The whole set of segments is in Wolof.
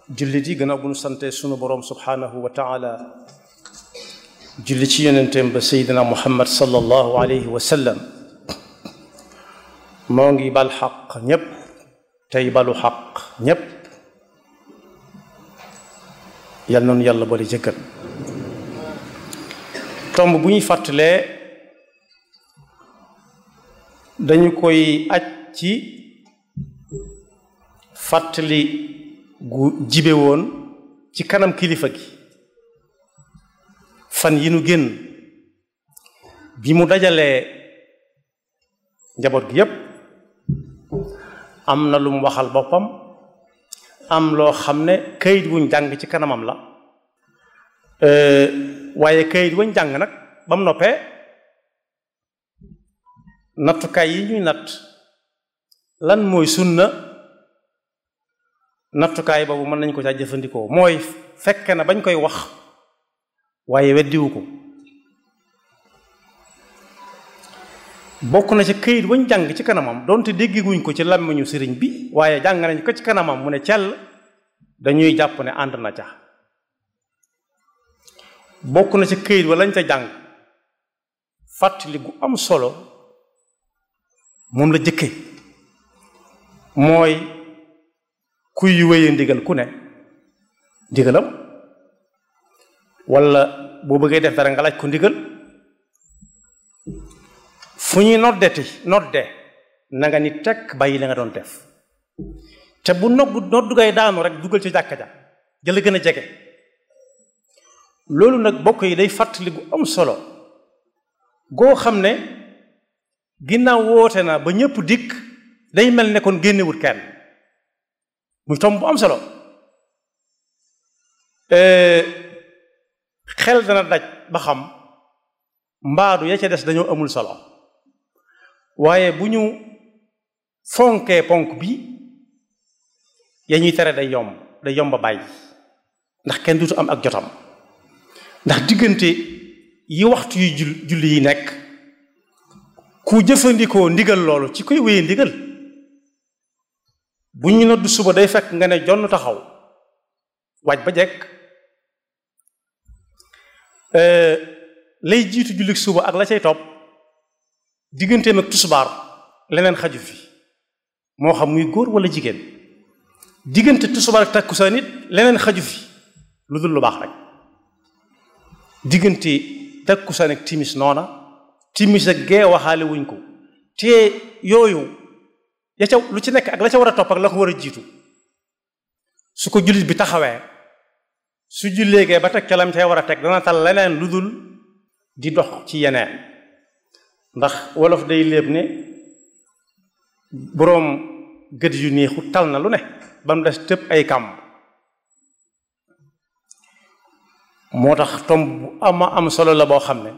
jullit yi gannaaw bu nu sante sunu boroom subhaanahu wa taala julli ci yonenteem ba seydina muhammad sallallahu alayhi wa sallam moo ngi bal xaq ñépp tey balu xaq ñépp yal noonu yàlla boole jëkkal tomb bu ñuy fàttalee dañu koy aj ci fàttali gu jibe woon ci kanam kilifa gi fan yi nu génn bi mu dajalee njaboot gi yépp am na lu mu waxal boppam am loo xam ne kayit wuñ jàng ci kanamam la waaye kayit wuñ jàng nag ba mu noppee nattukaay yi ñuy natt lan mooy sunna nattukaay boobu mën nañ ko caa jëfandikoo mooy fekk na bañ koy wax waaye weddiwu ko bokk na ci këyit wañ jàng ci kanamam donte déggiguñ ko ci làmmiñu sëriñ bi waaye jàng nañ ko ci kanamam mu ne cell dañuy jàpp ne ànd na ca bokk na ci këyit wa lañ ca jàng fàttali gu am solo moom la jëkke mooy kuy wéye ndigal ku ne ndigalam wala boo bëggee def dara nga laaj ko ndigal fu ñuy noddeti nodde na nga ni tekk bàyyi la nga doon def te bu nogg noddu ngay daanu rek dugal ci jàkka ja jëla gën a jege loolu nag bokk yi day fàttali gu am solo goo xam ne ginnaaw woote na ba ñëpp dikk day mel ne kon génnewut kenn muy tomb bu am solo xel dana daj ba xam mbaadu ya ca des dañoo amul solo waaye bu ñu fonkee ponk bi ya ñuy tere day yomb day yomb a bàyyi ndax kenn dutu am ak jotam ndax diggante yi waxtu yu jul julli yi nekk ku jëfandikoo ndigal loolu ci koy wéye ndigal bu ñu noddu suba day fekk nga ne jonn taxaw waaj ba jekk lay jiitu jullik suba ak la cay topp digganteem ak tusbaar leneen xaju fi moo xam muy góor wala jigéen diggante tusbaar ak takkusaan nit leneen xaju fi lu dul lu baax rek diggante takkusaan ak timis noona timis ak gee waxaale wuñ ko te yooyu ya ca lu ci nekk ak la ca war a topp ak la ko war a jiitu su ko jullit bi taxawee su julleegee ba teg ca lam cay war a teg dana tal leneen lu dul di dox ci yeneen ndax wolof day léeb ne boroom gët yu neexu tal na lu ne ba mu des tëb ay kàmb moo tax tomb bu ama am solo la boo xam ne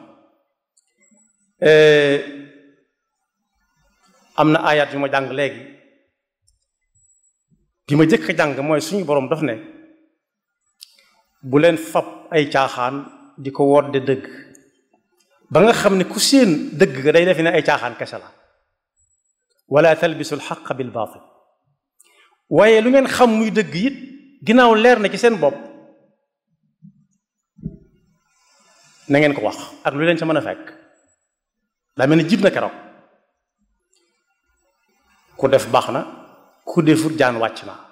am na ayat yu ma jàng léegi bi ma jëkk a jàng mooy suñu boroom daf ne bu leen fab ay caaxaan di ko wodde dëgg ba nga xam ne ku seen dëgg ga day defe ne ay caaxaan kese la wala talbisu alxaq bil baatil waaye lu ngeen xam muy dëgg it ginnaaw leer na ci seen bopp na ngeen ko wax ak lu leen ca mën a fekk daa mel ni jib na keroog ku def baax na ku defut jaan wàcc na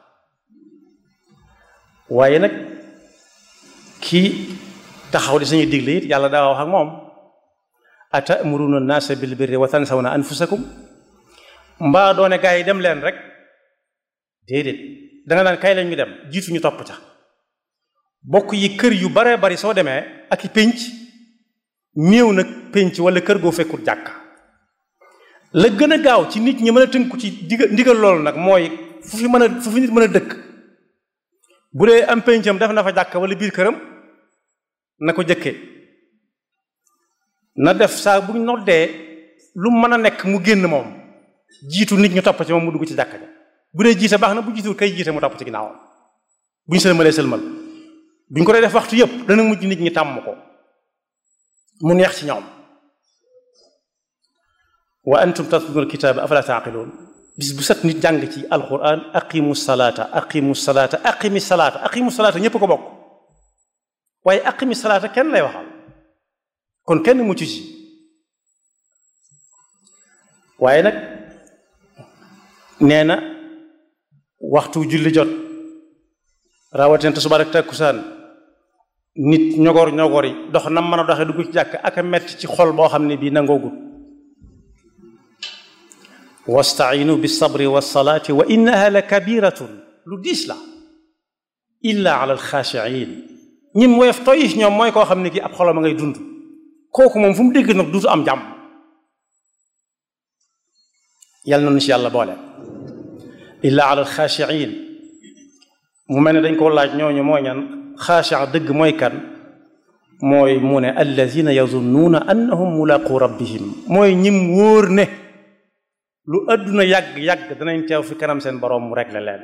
waaye nag kii taxaw di sañuy digle it yàlla daa wax ak moom atamuruna naasa bil birri wa tansawna anfusakum mbaa doone gaa yi dem leen rek déedéet danga naan kay lañ ñu dem jiitu ñu topp ca bokk yi kër yu bare bari soo demee ak i pénc néew nag pénc wala kër goo fekkul jàkka la gën a gaaw ci nit ñi mën a tënku ci digal ndigal loolu nag mooy fu fi mën a fu fi nit mën a dëkk bu dee am péncam def na fa jàkka wala biir këram na ko jëkke na def saa bu noddee lu mën a nekk mu génn moom jiitu nit ñu topp ci moom mu dugg ci jàkka ja bu dee jiite baax na bu jiitu kay jiite mu topp ci ginnaawam bu ñu sëlmalee sëlmal bu ñu ko dee def waxtu yëpp dana mujj nit ñi tàmm ko mu neex ci ñoom wa antum tatluna alkitaaba afala taaqiluun bis bu set nit jàng ci alquran aqimu salaata aqimu salaata aqimi salaata aqimu salaata ñépp ko bokk waaye aqimi salaata kenn lay waxal kon kenn mucc ci waaye nag nee na waxtu julli jot rawatina tisbaar ak takkusaan nit ñogor ñogor yi dox nam mën a doxee dugg ci jàkk ak a metti ci xol boo xam ne bii nangoogut wastainu bisabri wasalaati wa innaha la kabiratun lu diis la illa ala alxaashiin ñim woyof toyis ñoom mooy koo xam ne kii ab xolam a ngay dund kooku moom fu mu dégg nag duutu am jàmm yàlla na nu ci yàlla boole illa ala alxaashiin mu mel ne dañ ko laaj ñooñu mooy ñan xaashi'a dëgg mooy kan mooy mu ne allazina yazunnuuna annahum mulaqu rabbihim mooy ñim wóor ne lu àdduna yàgg-yàgg danañ teew fi kanam seen boroom mu réglé leen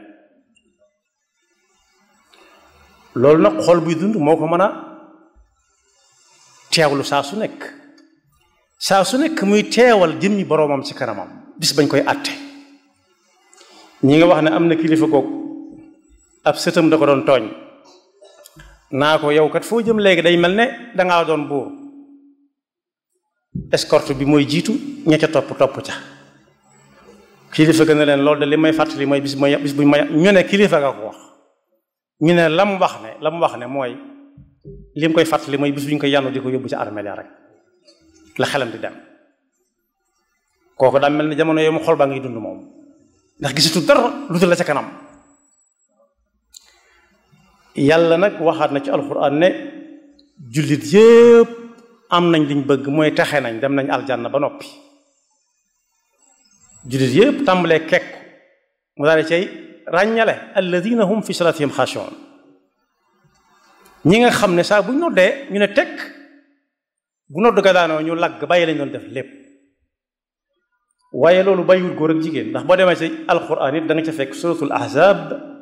loolu nag xol buy dund moo ko mën a teewlu saa su nekk saa su nekk muy teewal jëmmi boroomam ci kanamam bis bañ koy àtte ñi nga wax ne am na kilifa googu ab sëtam da ko doon tooñ naa ko yow kat foo jëm léegi day mel ne dangaa doon buur escorte bi mooy jiitu ña ca topp topp ca kilifa gën a leen loolu de li may fàttali mooy bis bu bis buñ may ñu ne kilifa nga ko wax ñu ne la mu wax ne la mu wax ne mooy li mu koy fàttali mooy bis bu ñu koy yànnu di ko yóbbu ci armeel rek la xelam di dem kooku daa mel ne jamono yooyu mu xol baa ngi dund moom ndax gisatu dara lu dul la ca kanam yàlla nag waxaat na ci alxuraan ne jullit yépp am nañ liñ bëgg mooy taxe nañ dem nañ aljanna ba noppi jullit yépp tàmbalee kekk mu daal di cay ràññale alladina hum fi salatihim xaashi'un ñi nga xam ne saa bu ñu noddee ñu ne tekk bu nodd ga daanoo ñu lagg bàyyi lañ doon def lépp waaye loolu bàyyiwul góor ak jigéen ndax boo demee ci alxuraan it da nga ca fekk suratul ahzab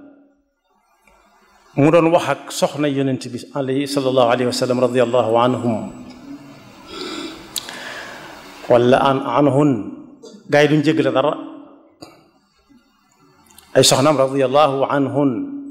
mu doon wax ak soxna yonent bi alayhi sallallahu alayhi wa sallam radiyallahu anhum wala an anhun gaa yi duñ jéggale dara ay soxnaam radiyallahu anhun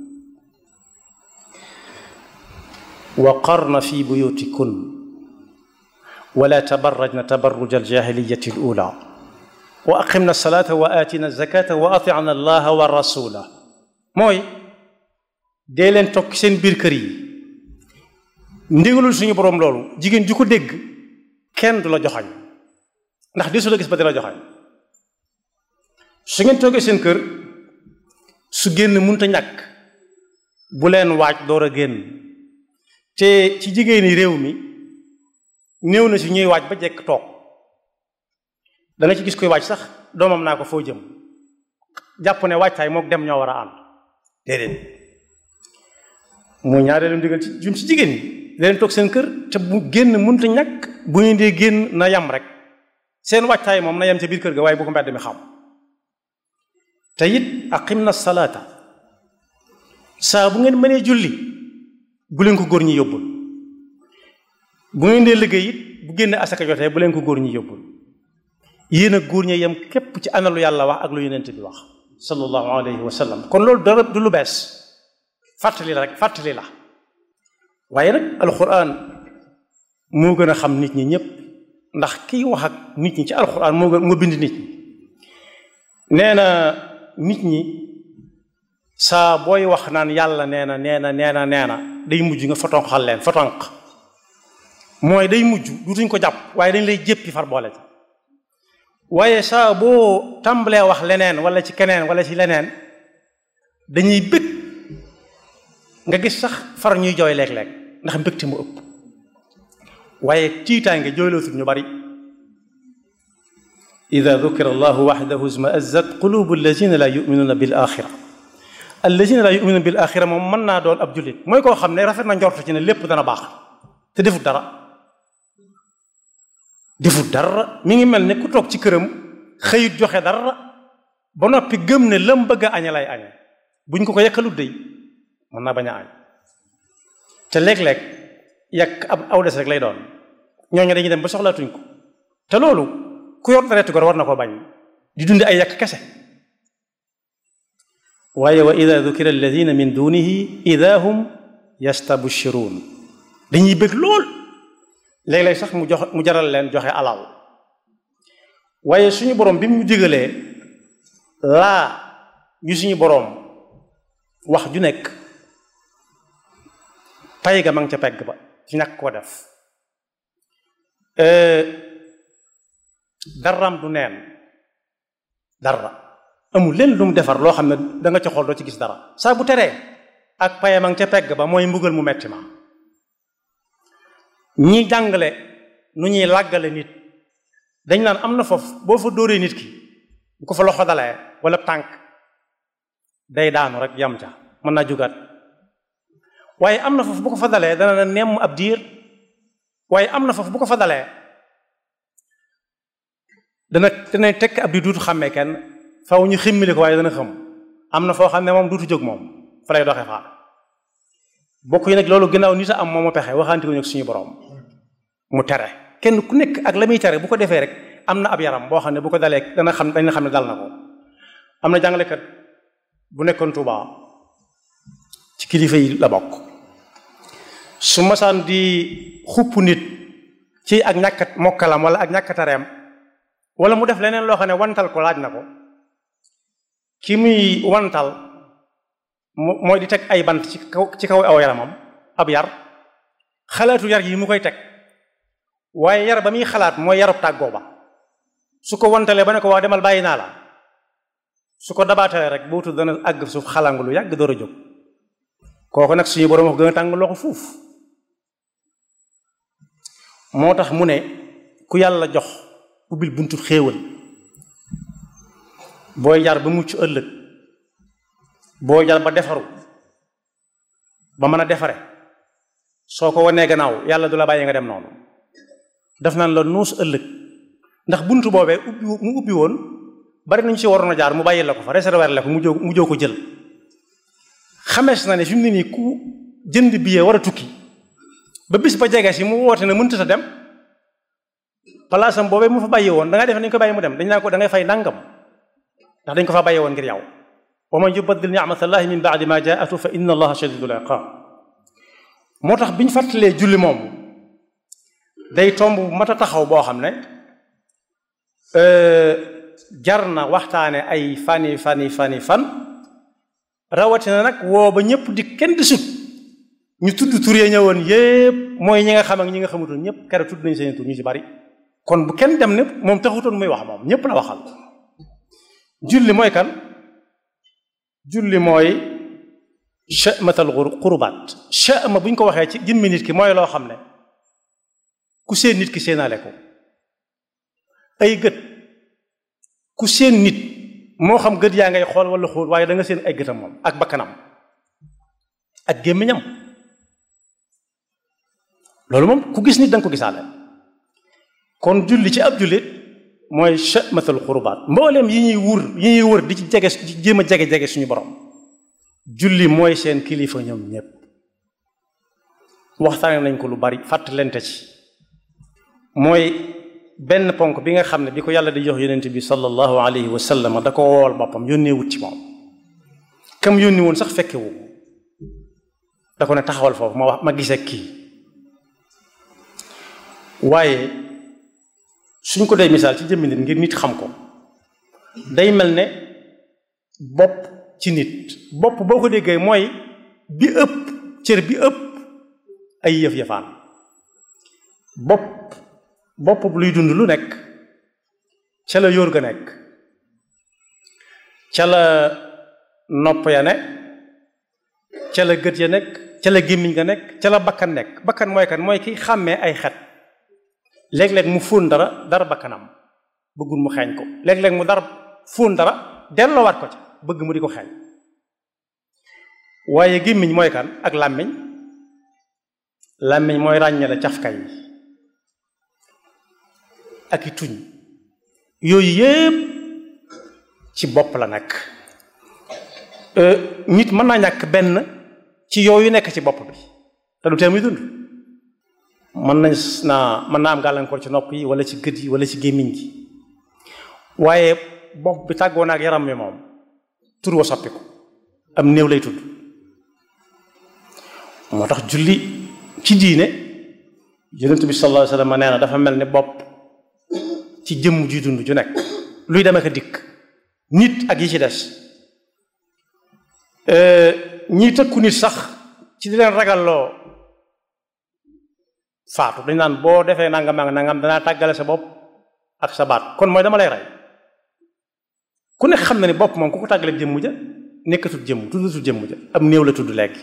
wa qarna fi buyutikun wala tabarrajna tabarruj aljahiliyati alula wa aqimna alsalata wa atina alzakata wa atina allaha wa rasula mooy dee leen toog seen biir kër yi ndigalul suñu boroom loolu jigéen ju ko dégg kenn du la joxañ ndax di su la gis ba di la joxañ su ngeen toogee seen kër su génn munta ñàkk bu leen waaj door a génn te ci jigéeni réew mi néew na si ñuy waaj ba jekk toog da nga ci gis koy waaj sax doomam naa ko foo jëm jàpp ne waajtaay mook dem ñoo war a ànd déedéet mooy ñaareelu ndigal ci jum ci jigéen ñi leen toog seen kër te bu génn mënta ñàkk bu ñu dee génn na yam rek seen waajtaay moom na yem ca biir kër ga waaye bu ko mbedd mi xam te it aqim na salaata saa bu ngeen mënee julli bu leen ko góor ñi yóbbul bu ngeen dee liggéey it bu génne asaka jotee bu leen ko góor ñi yóbbul yéen a góor ñi yem képp ci ana lu yàlla wax ak lu yonent bi wax sallallahu alayhi wa sallam kon loolu dara du lu bees fàttali la rek fàttali la waaye nag alxuraan moo gën a xam nit ñi ñëpp ndax kiy wax ak nit ñi ci alxuraan moo gën moo bind nit ñi nee na nit ñi saa booy wax naan yàlla nee na nee na nee na nee na day mujj nga fotonqal leen fotonq mooy day mujj dutuñ ko jàpp waaye dañ lay jéppi far boole ci waaye saa boo tàmbalee wax leneen wala ci keneen wala ci leneen dañuy bëgg nga gis sax far ñuy jooy léeg-léeg ndax mbégte mu ëpp waaye tiitaange jooylootul ñu bari ida dukira allahu waxdahu izmaazat qulubu allazina la yuminuuna bil axira allazina la yuminuuna bil axira moom mën naa doon ab jullit mooy koo xam ne rafet na njort ci ne lépp dana baax te defut dara defut dara mi ngi mel ne ku toog ci këram xëyut joxe dara ba noppi gëm ne lam bëgg a aña lay aña buñ ko ko yekkalut dey mën naa bañ a añ te léeg-léeg yàq ab aw des rek lay doon ñooñu dañuy dem ba soxlaatuñ ko te loolu ku yor deretu gor war na ko bañ di dundi ay yàq kese waaye wa ida dukira alladina min dunihi ida hum yastabshiruun dañuy bëgg lool léeg-léeg sax mu jox mu jaral leen joxe alal waaye suñu borom bi mu ñu digalee laa yu suñu boroom wax ju nekk pay ga ma ngi ca pegg ba ci ñàkk ko def daram du neen dara amul leen lu mu defar loo xam ne da nga ca xool doo ci gis dara saa bu teree ak paye ma ngi ca pegg ba mooy mbugal mu metti ma ñi jàngale nu ñuy làggale nit dañ naan am na foofu boo fa dóoree nit ki bu ko fa loxo dalee wala tànk day daanu rek yam ca mën naa jugaat waaye am na foofu bu ko fa dalee dana na nemm ab diir waaye am na foofu bu ko fa dalee dana dana tekk ab diir duutu xàmmee kenn faw ñu ximmili ko waaye dana xam am na foo xam ne moom duutu jóg moom fa lay doxee xaar bokk yi nag loolu ginnaaw nit a am moom a pexe waxaante ko ñu suñu borom mu tere kenn ku nekk ak la muy tere bu ko defee rek am na ab yaram boo xam ne bu ko dalee dana xam dañ xam ne dal na ko am na jàngalekat bu nekkoon Tuuba ci kilifa yi la bokk su masaan di xupp nit ci ak ñàkkat mokkalam wala ak ñàkkatareem wala mu def leneen loo xam ne wantal ko laaj na ko ki muy wantal mooy di teg ay bant ci kaw ci kaw aw yaramam ab yar xalaatu yar yi mu koy teg waaye yar ba muy xalaat mooy yarub tàggoo ba su ko wantalee ba ne ko wax demal bàyyi naa la su ko dabaatalee rek bootu dana àgg suuf xalangu lu yàgg door a jóg kooku nag suñu borom wax gën a tàng loxo fuuf moo tax mu ne ku yàlla jox ubbil buntu xéewal booy jar ba mucc ëllëg booy jar ba defaru ba mën a defare soo ko wanee gannaaw yàlla du la bàyyi nga dem noonu def naan la nuus ëllëg ndax buntu boobee ubbi mu ubbi woon bari nañu ci waroon a jaar mu bàyyi la ko fa réserver la ko mu jóg mu jóg ko jël xamees na ne fi mu ne nii ku jënd billet war a tukki ba bis ba jege si mu woote ne mënta sa dem palaasam boobee mu fa bàyyi woon da ngay def dañ ko bàyyi mu dem dañ naa ko da ngay fay nangam ndax dañ ko fa bàyyi woon ngir yow wa man yubaddil ni'matallahi min ba'di ma jaa'atu fa inna allaha shadidul iqaab moo tax bi ñu fàttalee julli moom day tomb mat a taxaw boo xam ne jar na waxtaane ay fani fani fani fan rawatina nag woo ba ñëpp di kenn di sut ñu tudd tur ya ñëwoon yépp mooy ñi nga xam ak ñi nga xamutoon ñëpp kere tudd nañu seen tur ñu ci bari kon bu kenn dem ne moom taxutoon muy wax moom ñëpp la waxal julli mooy kan julli mooy chamatal xurubaat chama bu ñu ko waxee ci jëmmi nit ki mooy loo xam ne ku seen nit ki seenaale ko ay gët ku seen nit moo xam gët yaa ngay xool wala xool waaye da nga seen ay gëtam moom ak bakkanam ak gémmiñam loolu moom ku gis nit da nga ko gisaale kon julli ci ab jullit mooy chamatal xurubaat mbooleem yi ñuy wur yi ñuy wër di ci jege di jéem a jege-jege suñu borom julli mooy seen kilifa ñoom ñépp waxtaane nañ ko lu bari fàttalente ci mooy benn ponk bi nga xam ne bi ko yàlla di jox yonent bi sallallahu alayhi wa sallam da ko wool boppam yónnee wut ci moom kam yónni woon sax fekke wu da ko ne taxawal foofu ma wax ma gisee kii waaye suñ ko dee misaal ci jëmmi nit ngir nit xam ko day mel ne bopp ci nit bopp boo ko déggee mooy bi ëpp cër bi ëpp ay yëf yëfaan bopp bopp luy dund lu nekk ca la yóor ga nekk ca la nopp ya ne ca la gët ya nekk ca la gémmiñ ga nekk ca la bakkan nekk bakkan mooy kan mooy ki xàmmee ay xet léeg-léeg mu fóon dara dara bakkanam bëggul mu xeeñ ko léeg-léeg mu dara fóon dara delloowaat ko ca bëgg mu di ko xeeñ waaye gémmiñ mooy kan ak làmmiñ làmmiñ mooy ràññale cafka yi ak i tuñ yooyu yépp ci bopp la nekk nit mën naa ñàkk benn ci yooyu nekk ci bopp bi te du tee muy dund mën nañ naa mën naa am gàllankoor ci nopp yi wala ci gët yi wala ci gémmiñ gi waaye bopp bi tàggoo na ak yaram mi moom tur wa soppi ko am néew lay tudd moo tax julli ci diine yonent bi sallallahu alayhi wasallam nee na dafa mel ni bopp ci jëmm ji dund ju nekk luy dem ak a dikk nit ak yi ci des ñii tëkku nit sax ci di leen ragalloo faatu dañ naan boo defee nangam ak nangam danaa tàggale sa bopp ak sa baat kon mooy dama lay rey ku nekk xam na ni bopp moom ku ko tàggale jëmm ja nekkatul jëmm tuddatul jëmm ja am néew la tudd léegi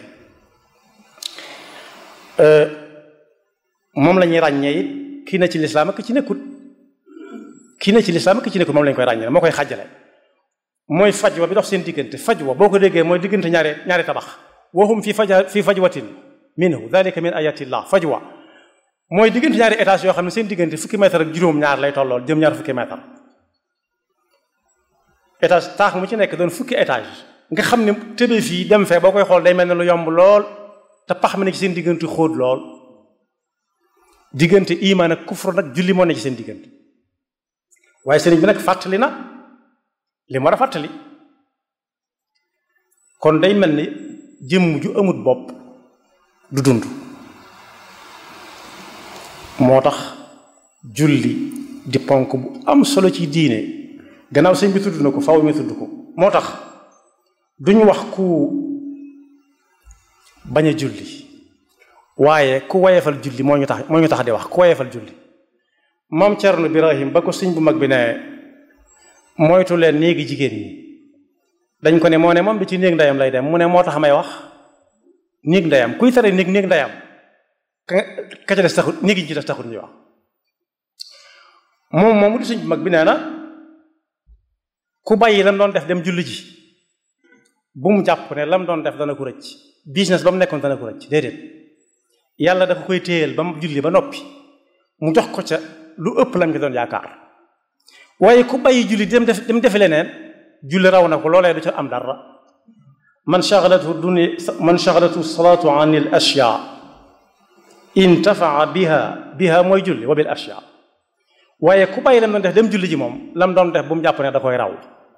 moom la ñuy ràññee it kii na ci lislaam ak ki ci nekkut kii na ci lislaam ak ki ci nekkut moom la ñu koy ràññee moo koy xàjjale mooy fajwa bi dox seen diggante fajwa boo ko déggee mooy diggante ñaari ñaari tabax waxum fi faja fi fajwatin minhu dalika min ayatillah fajwa mooy diggante ñaari étage yoo xam ne seen diggante fukki mètre ak juróom ñaar lay tollool jëm ñaar fukki mètre étage taax mu ci nekk doon fukki étage nga xam ne tëbe fii dem fee boo koy xool day mel ne lu yomb lool te pax mi ne ci seen diggante xóot lool diggante imaan ak kufru nag julli moo ne ci seen diggante waaye sëriñ bi nag fàttali na li mu war a fàttali kon day mel ni jëmm ju amut bopp du dund moo tax julli di ponk bu am solo ci diine gannaaw sëñ bi tudd na ko faw mi tudd ko moo tax duñu wax ku bañ a julli waaye ku wayefal julli moo ñu tax moo ñu tax di wax ku wayefal julli maam Cerno Birahim ba ko sëñ bu mag bi ne moytu leen néegi jigéen ñi dañ ko ne moo ne moom bi ci néeg ndeyam lay dem mu ne moo tax may wax néeg ndeyam kuy tere néeg néeg ndeyam ka ka ca des taxut néeg yi ci des taxut ñuy wax moom moomu di sëñ bu mag bi nee na ku bàyyi lam doon def dem julli ji bu mu jàpp ne lam doon def dana ko rëcc business ba mu nekkoon dana ko rëcc déedéet yàlla dafa koy téyeel ba mu julli ba noppi mu jox ko ca lu ëpp lam ci doon yaakaar waaye ku bàyyi julli dem def dem defe leneen julli raw na ko loolee du ca am dara man shaghalatu dunya man shaghalatu salaatu an il ashya intafaa biha biha mooy julli wa bil ashya waaye ku bàyyi lam doon def dem julli ji moom lam doon def bu mu jàpp ne da koy raw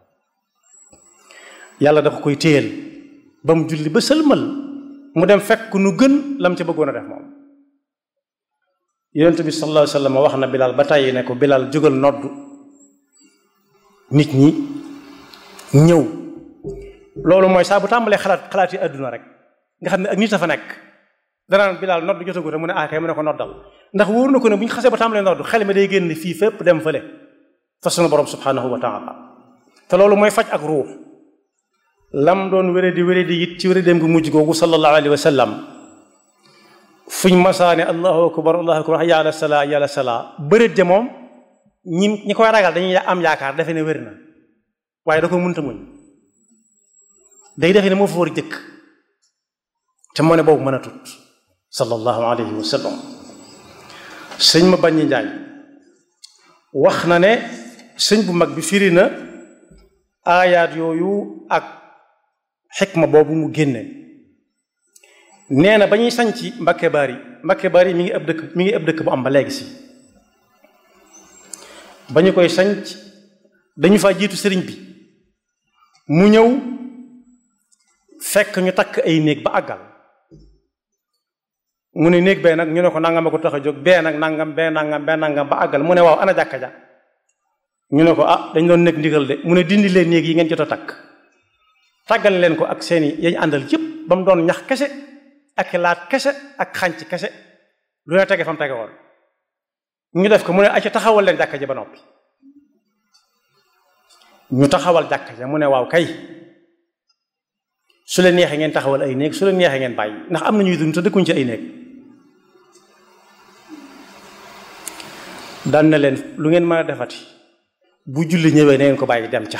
yàlla dafa koy téyel ba mu julli ba sëlmal mu dem fekk nu gën lam ca bëggoon a def moom yonent bi sallallahu alayhi wa sallam wax na Bilal ba tàyyi ne ko Bilal jógal noddu nit ñi ñëw loolu mooy saa bu tàmbalee xalaat xalaat yi àdduna rek nga xam ne ak nit a fa nekk danaan Bilal noddu jotagu rek mu ne ah kay mu ne ko noddal ndax wóor na ko ne bu ñu xasee ba tàmbalee noddu xel mi day génn fii fépp dem fële fa sunu borom subhanahu wa taala te loolu mooy faj ak ruux lam doon wéré di wéré di it ci wéré dem gu mujj googu sallallahu alayhi wa sallam fuñ masaane allahu akbar allahu akbar hayya ala salaa hayya ala salaa bëreet ja moom ñi ñi koy ragal dañuy am yaakaar defe ne wér na waaye da ko mënta muñ day defe ne moo fa war jëkk te moo ne boobu mën a tut sallallahu alayhi wa sallam sëñ ma bañ njaay wax na ne sëñ bu mag bi firi na aayaat yooyu ak xikma boobu mu génne nee na ba ñuy sañc Mbakke Bari Mbakke Bari mi ngi ab dëkk mi ngi ab dëkk bu am ba léegi si ba ñu koy sañc dañu fa jiitu sëriñ bi mu ñëw fekk ñu takk ay néeg ba àggal mu ne néeg bee nag ñu ne ko nangam a ko tax a jóg bee nag nangam bee nangam bee nangam ba àggal mu ne waaw ana jàkka ja ñu ne ko ah dañ doon nekk ndigal de mu ne dindi leen néeg yi ngeen jot a takk tàggal leen ko ak seeni yañ àndal yëpp ba mu doon ñax kese ak laat kese ak xànc kese lu ne tege fa mu tege woon ñu def ko mu ne acca taxawal leen jàkka ja ba noppi ñu taxawal jàkka ja mu ne waaw kay su leen neexee ngeen taxawal ay néeg su leen neexee ngeen bàyyi ndax am na ñuy dund te dëkkuñ ci ay néeg daan na leen lu ngeen mën a defati bu julli ñëwee na ngeen ko bàyyi dem ca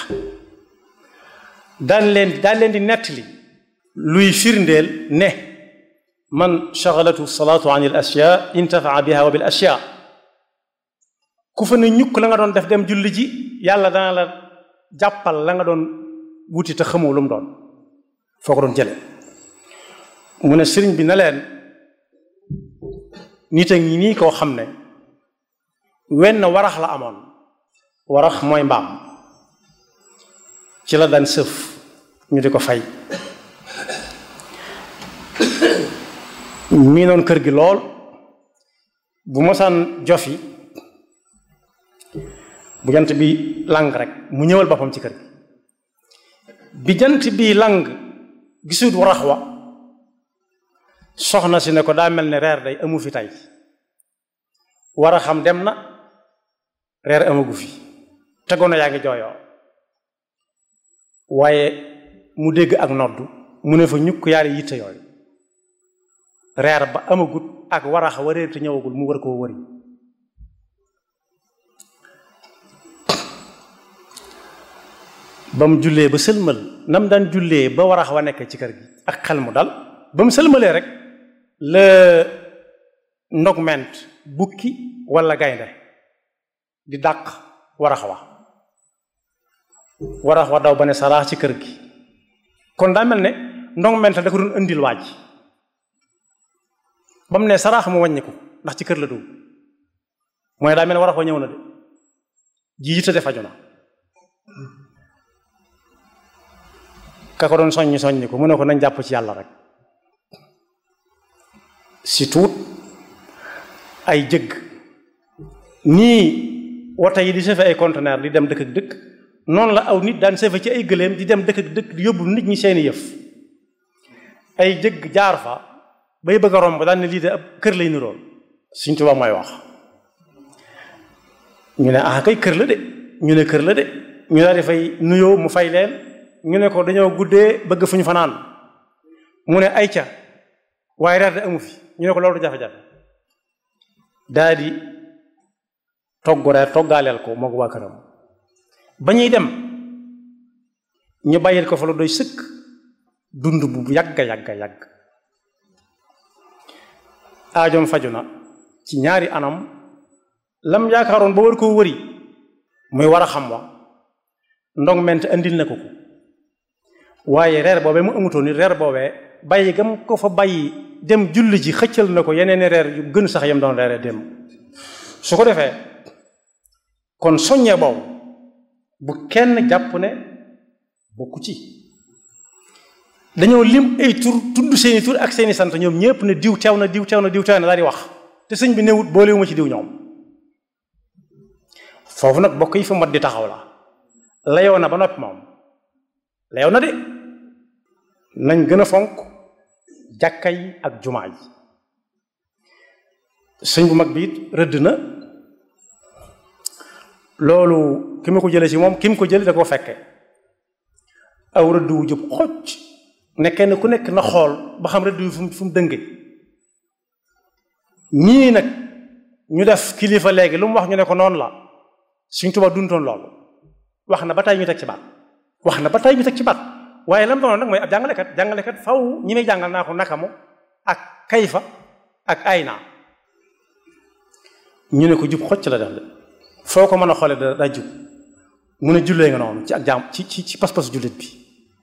daan leen daan leen di nettali luy firndeel ne man shagalatu salaatu an il ashya intafaa biha wa bil ashya ku fa ne ñukk la nga doon def dem julli ji yàlla dana la jàppal la nga doon wuti te xamoo lu mu doon foo ko doon jële mu ne sëriñ bi na leen nit a ngi nii koo xam ne wenn warax la amoon warax mooy mbaam ci la daan sëf ñu di ko fay mii noon kër gi lool bu mosaan jofi bu jant bi lang rek mu ñëwal boppam ci kër gi bi jant bi lang gisut warax wa soxna si ne ko daa mel ne reer day amu fi tey war a xam dem na reer amagu fi tegoon yaa ngi jooyoo waaye mu dégg ak noddu mu ne fa ñukk yaari yitte yooyu reer ba amagut ak warax wa réer te ñëwagul mu war koo wëri ba mu jullee ba sëlmal nam daan jullee ba warax wa nekk ci kër gi ak xel mu dal ba mu sëlmalee rek la ndogment bukki walla gaynde di dàq warax wa warax wa daw ba ne saraax ci kër gi kon daa mel ne ndogment da ko doon indil waaj ba mu ne saraax mu wàññiku ndax ci kër la dugg mooy daa mel ne warax wa ñëw na de ji yitte faju na ka ko doon soññi soññi ko mu ne ko nañ jàpp ci yàlla rek si tuut ay jëgg nii woto yi di sëfe ay conteneur di dem dëkk ak dëkk noonu la aw nit daan sëfe ci ay gëléem di dem dëkk ak dëkk di yóbbu nit ñi seeni yëf ay jëgg jaar fa bay bëgg a romb daan ne lii de ab kër lay niroon Sëñ Tuubaa mooy wax ñu ne ah kay kër la de ñu ne kër la de ñu daal di fay nuyoo mu fay leen ñu ne ko dañoo guddee bëgg fu ñu fanaan mu ne ay ca waaye reer de amu fi ñu ne ko loolu jafe-jafe daa di togg reer toggaaleel ko moo ko waa këram ba ñuy dem ñu bàyyil ko fa lu doy sëkk dund bu yàgga yàgga yàgg aajoom faju na ci ñaari anam lam yaakaaroon ba war koo wëri muy war a xam wa ndong ment andil na ko ko waaye reer boobee mu amutoon ni reer boobee bàyyi gam ko fa bàyyi dem julli ji xëccal na ko yeneen reer yu gën sax yam doon reere dem su ko defee kon soññee boobu bu kenn jàpp ne bokku ci dañoo lim ay tur tudd seeni tur ak seeni sant ñoom ñëpp ne diw teew na diw teew na diw teew na daal di wax te sëñ bi newut boolewuma ci diw ñoom foofu nag bokk yi fa mat di taxaw la layoo na ba noppi moom layoo na de nañ gën a fonk jàkka yi ak jumaa yi sëñ bu mag bi it rëdd na loolu ki ma ko jële ci moom ki mu ko jële da koo fekke aw rëdd wu jub xocc ne kenn ku nekk na xool ba xam rëdd wi fu mu fu mu dënge ñii nag ñu def kilifa léegi lu mu wax ñu ne ko noonu la Sëñ Tuubaa duntoon loolu wax na ba tey ñu teg ci baat wax na ba tey ñu teg ci baat waaye lam doonoon nag mooy ab jàngalekat jàngalekat faw ñi may jàngal naa ko nakamu ak kayfa ak ayna ñu ne ko jub xocc la def de foo ko mën a xoolee da daa jub mu ne jullee nga noonu ci ak jaam ci ci ci pas-pasu jullit bi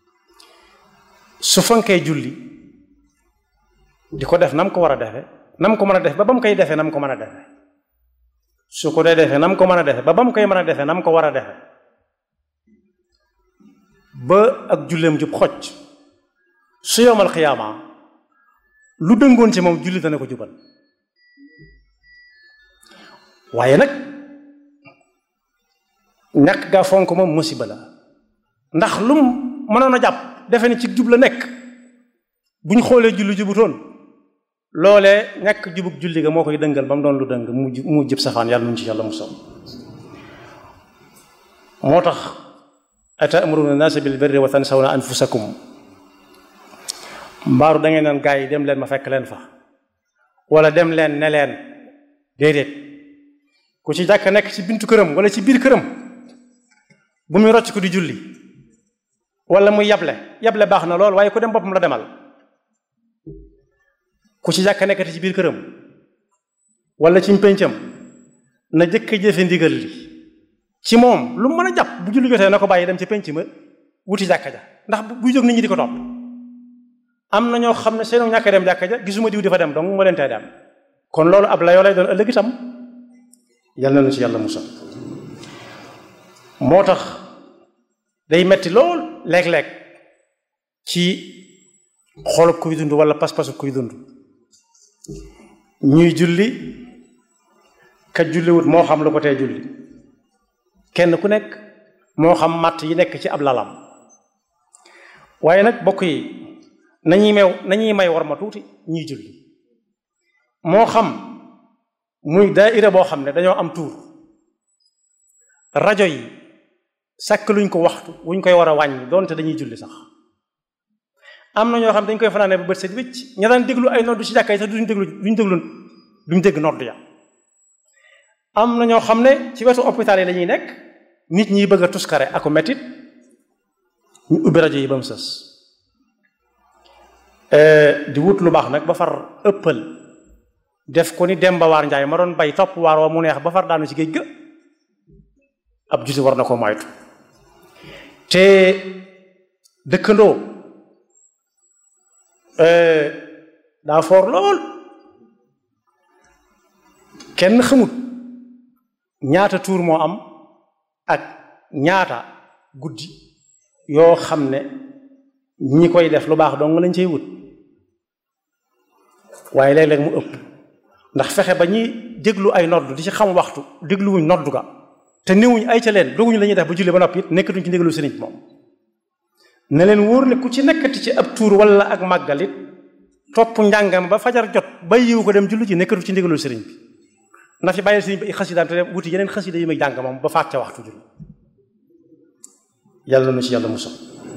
su fonkee julli di ko def nam ko war a defe nam ko mën a def ba ba mu koy defee nam ko mën a defe su ko dee defee nam ko mën a defe ba ba mu koy mën a defee nam ko war a defe ba ak julleem jub xocc su yomal xiyaama lu dëngoon ci moom julli dana ko jubal waaye nag ñàkk gaa fonk moom musiba la ndax lum mënoon a jàpp defe ne ci jub la nekk bu ñu xoolee julli jubutoon loolee ñàkk jubug julli ga moo koy dëngal ba mu doon lu dëng mu mu jëb safaan yàlla nuñ ci yàlla mu som moo tax atamuruna naasa bil birri wa tansawna anfusakum mbaaru da ngeen naan gaa yi dem leen ma fekk leen fa wala dem leen ne leen déedéet ku ci jàkk nekk ci bintu këram wala ci biir këram bu muy rocc ko di julli wala muy yable yable baax na lool waaye ku dem boppam la demal ku ci jàkk nekkati ci biir këram wala ci péncam na jëkk jëfe ndigal li ci moom lu mu mën a jàpp bu julli jotee na ko bàyyi dem ci pénc ma wuti jàkka ja ndax buy jóg nit ñi di ko topp am na ñoo xam ne seenu ñàkk dem jàkka ja gisuma diw di fa dem donc moo leen tey dem kon loolu ab layoo lay doon ëllëg itam yal na nu ci yàlla musal moo tax day metti lool léeg-léeg ci xolub kuy dund wala pas-pasu kuy dund ñuy julli ka julliwut moo xam lu ko tee julli kenn ku nekk moo xam matt yi nekk ci ab lalam waaye nag bokk yi nañuy may nañuy may war ma tuuti ñuy julli moo xam muy daaira boo xam ne dañoo am tuur rajo yi sàkk luñ ko waxtu wuñ koy war a wàññi doonte dañuy julli sax am na ñoo xam dañ koy fanaane ba bët set wicc ña daan déglu ay noddu ci jàkka yi sax duñ déglu duñ déglu duñ dégg noddu ya am na ñoo xam ne ci wetu hôpital yi la ñuy nekk nit ñi bëgg a tuskare ako metit ñu ubbi rajo yi ba mu sës di wut lu baax nag ba far ëppal def ko ni Demba Waar Njaay ma doon bay topp waar wa mu neex ba far daanu ci géej ga ab juti war na ko moytu te dëkkandoo daa foor lool kenn xamut ñaata tuur moo am ak ñaata guddi yoo xam ne ñi koy def lu baax dong lañ cey wut waaye léeg-léeg mu ëpp ndax fexe ba ñuy déglu ay nodd di ci xam waxtu dégluwuñ noddu ga te néewuñ ay ca leen doguñu la ñuy def ba julli ba noppi it nekkatuñ ci ndéglu sëriñ moom ne leen wóor ne ku ci nekkati ci ab tuur wala ak màggalit topp njàngam ba fajar jot ba yiw ko dem julli ci nekkatu ci ndégalul sëriñ bi na fi bàyyi sëriñ bi ay xasidaam te dem wuti yeneen xasida yi muy jàng moom ba faat ca waxtu julli yàlla na ci yàlla musal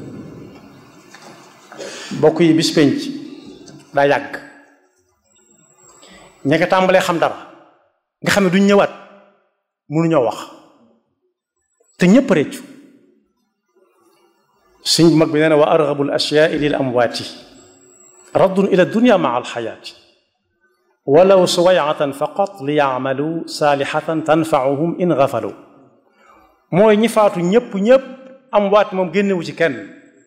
bokk yi bis penc daa yàgg ña nga tàmbalee xam dara nga xam ne duñ ñëwaat mënuñoo wax te ñëpp réccu suñ mag bi nee na wa argabu l ashyaai lil amwaati raddun ila dunya maa alxayaati walaw suwayatan faqat li yaamalu saalihatan tanfauhum in gafalu mooy ñi faatu ñëpp ñëpp am waat moom génnewu ci kenn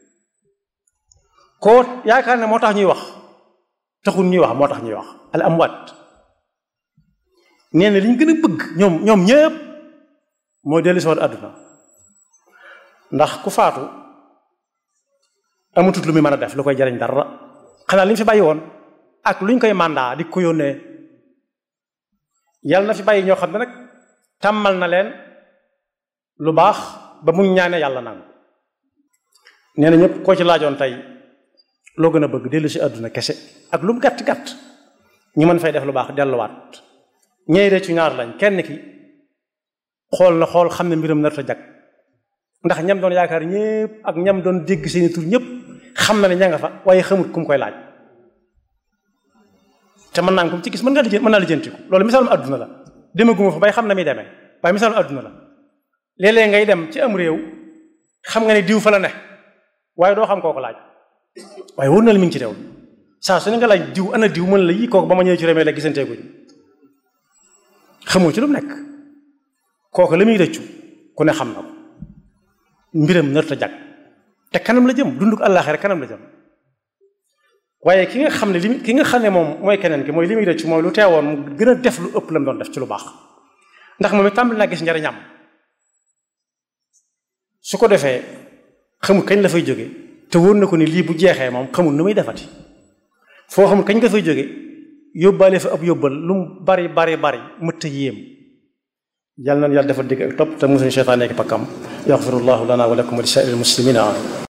koo yaakaar ne moo tax ñuy wax taxul ñuy wax moo tax ñuy wax al amwaat nee na li ñu gën a bëgg ñoom ñoom ñëpp mooy dellu si waat àdduna ndax ku faatu amatut lu muy mën a def lu koy jariñ dara xanaa li ñu fi bàyyi woon ak lu ñu koy mandat di ko yónnee yàlla na fi bàyyi ñoo xam ne nag tàmmal na leen lu baax ba mu ñaane yàlla nangu nee na ñëpp koo ci laajoon tey loo gën a bëgg dellu si àdduna kese ak lu mu gàtt gàtt ñu mën fay def lu baax delluwaat ñey de ci ñaar lañ kenn ki xool na xool xam ne mbiram nar ta jag ndax ñam doon yaakaar ñëpp ak ñam doon dégg seeni tur ñëpp xam na ne ña nga fa waaye xamut ku mu koy laaj te mën naa ko ci gis mën nga lijjanti mën naa lijjantiku loolu misaalum àdduna la demaguma fa bay xam na muy demee waaye misaalum àdduna la léeg-léeg ngay dem ci am réew xam nga ne diw fa la ne waaye doo xam koo ko laaj waaye wóor na la mi ngi ci réew saa su ne nga laaj diw ana diw mën la yii kooku ba ma ñëwee ci réew mi la gisanteeguñ xamoo ci lu mu nekk kooku la muy rëccu ku ne xam na ko mbiram nar ta jag te kanam la jëm dunduk àllaaxira kanam la jëm waaye ki nga xam ne li ki nga xam ne moom mooy keneen ki mooy li muy rëccu mooy lu teewoon mu gën a def lu ëpp la mu doon def ci lu baax ndax moom it tàmbali naa gis njariñam su ko defee xamul kañ la fay jóge te wóor na ko ni lii bu jeexee moom xamul nu muy defati foo xamul kañ nga fay jóge yóbbaale fa ab yóbbal lu mu bari bari bari mëtt yéem yàlla na yàlla dafa dégg ak topp te musuñu seytaane ak pakkam yaxfirullahu lana wa lakum wa li saa'iril muslimina